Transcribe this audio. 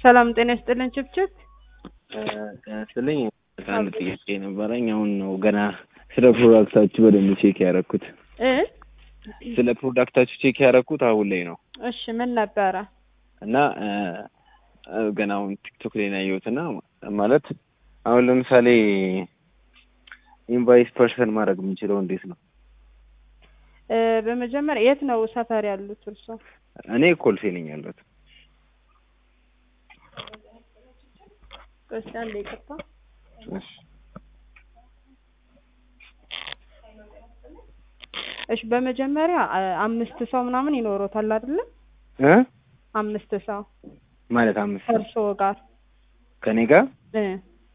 ሰላም ጤና ይስጥልን ችብችብ ስልኝ አንድ ጥያቄ ነበረኝ። አሁን ነው ገና ስለ ፕሮዳክታችሁ በደንብ ቼክ ያደረኩት። እ ስለ ፕሮዳክታችሁ ቼክ ያደረኩት አሁን ላይ ነው እሺ ምን ነበረ? እና ገና አሁን ቲክቶክ ላይ ነው ያየሁት እና ማለት አሁን ለምሳሌ ኢንቫይስ ፐርሰን ማድረግ የምንችለው እንዴት ነው? እ በመጀመሪያ የት ነው ሰፈር ያሉት እርሶ? እኔ ኮልፌ ነኝ ያለሁት። እስኪ አንዴ ይቅርታ። እሺ እሺ በመጀመሪያ አ- አምስት ሰው ምናምን ይኖሮታል አይደለ? እ አምስት ሰው ማለት አምስት ሰው ከእርሶ ጋር ከኔ ጋር እ